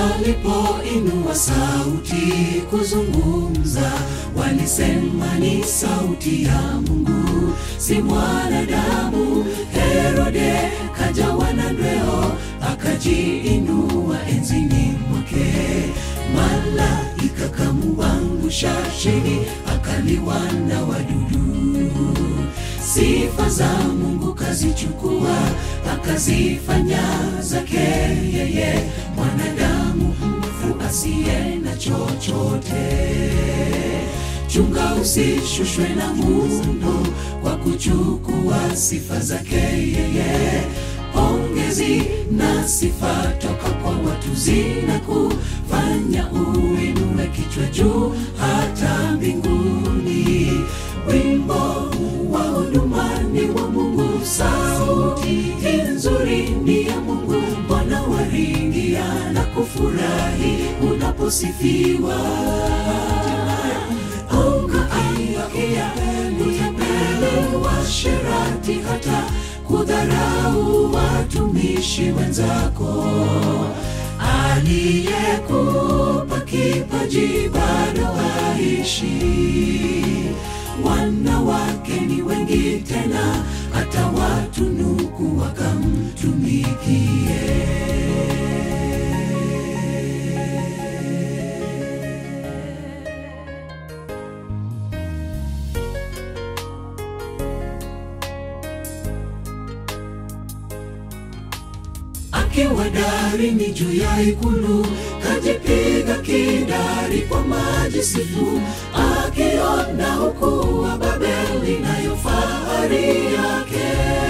alipoinua sauti kuzungumza, walisema ni sauti ya Mungu, si mwanadamu. Herode kajawa na ndweo, akajiinua enzini mwake, malaika kamuangusha chini, akaliwa na wadudu. Sifa za Mungu kazichukua, akazifanya zake yeye, mwanadamu mfu asiye na chochote. Chunga usishushwe na Mungu kwa kuchukua sifa zake yeye. Pongezi na sifa toka kwa watu zina kufanya uinue kichwa juu hata mbinguni. Wimbo wa huduma ni wa Mungu, sauti hii nzuri ni ya Mungu. Bwana waringia na kufurahi unaposifiwa. Ukaiakia utapeli washerati, hata kudharau watumishi wenzako. Aliyekupa kipaji bado aishi wanawake ni wengi tena, hata watunuku wakamtumikie. Akiwa darini juu ya ikulu, kajipiga kidari kwa majisifu, akiona ukuu wa Babeli nayo fahari yake.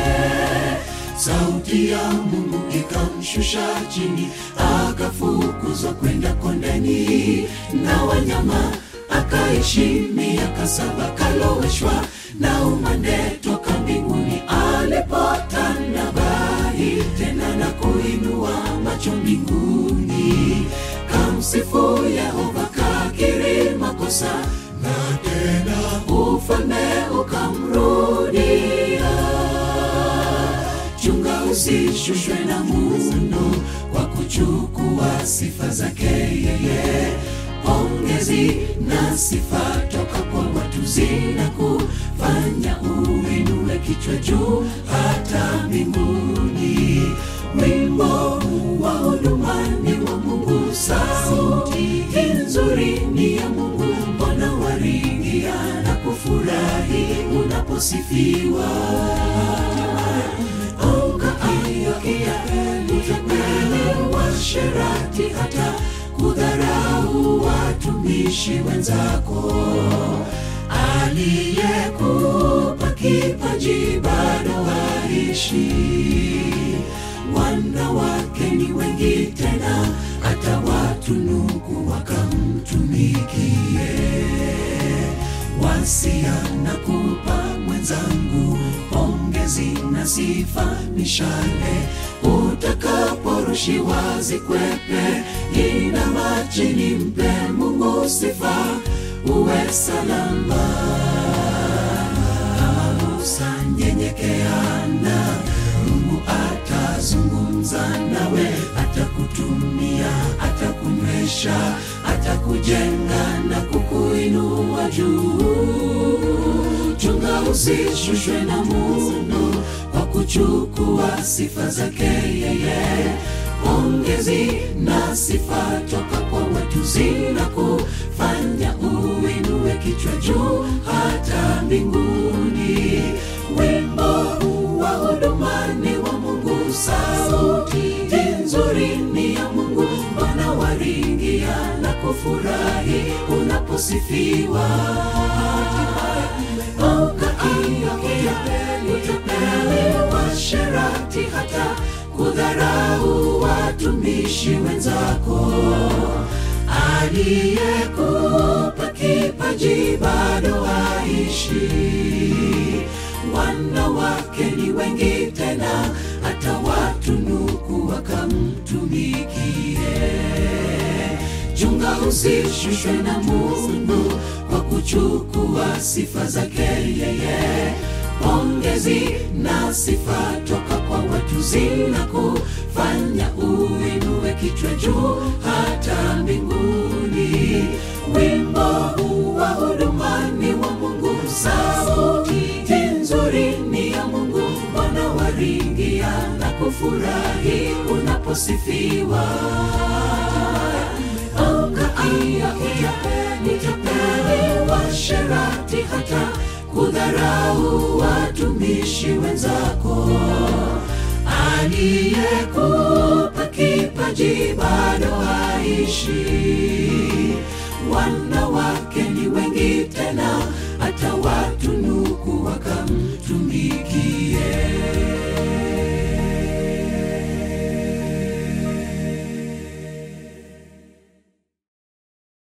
Sauti ya Mungu ikamshusha chini, akafukuzwa kwenda kondeni na wanyama, akaishi miaka saba, kaloweshwa na umande toka mbinguni alipotanda bahi tena na kuinua macho mbinguni, kamsifu Yehova, kakiri makosa na tena ufalme ukamrudia. Chunga usishushwe na Mungu kwa kuchukua sifa zake yeye. Pongezi na sifa toka kwa watu zina kufanya uinue kichwa juu hata mbinguni. Wimbo wa huduma ni wa Mungu, sauti hii nzuri ni ya Mungu. Mbona waringia na kufurahi unaposifiwa? Ukaiakia utapeli washerati, hata kudharau watumishi wenzako. Aliyekupa kipaji bado aishi. Wanawake ni wengi tena, hata watunuku wakamtumikie. Wasia na kupa mwenzangu pongezi na sifa, mishale utakaporushiwa zikwepe, inama chini, mpe Mungu sifa, uwe salama. Kama Musa nyenyekeana, Mungu atazungumza nawe, atakutumia, atakunywesha, atakujenga na kukuinua juu. Chunga usishushwe na Mungu kwa kuchukua sifa zake yeye. Pongezi na sifa toka kwa watu zina kufanya uinue kichwa juu hata mbinguni. Wimbo wa huduma ni wa Mungu, sauti hii nzuri ni ya Mungu. Mbona waringia na kufurahi unaposifiwa? Ukaiakia utapeli washerati, hata kudharau watumishi wenzako. Aliyekupa kipaji bado aishi. Wanawake ni wengi tena, hata watunuku wakamtumikie. Chunga usishushwe na Mungu kwa kuchukua sifa zake yeye. Pongezi na sifa toka kwa watu zinakufanya uinue kichwa juu hata mbinguni. Wimbo huu wa huduma ni wa Mungu, sauti nzuri ni ya Mungu, Bwana waringia na kufurahi unaposifiwa. Angaia utapeli washerati hata kudharau watumishi wenzako. Aliyekupa kipaji bado haishi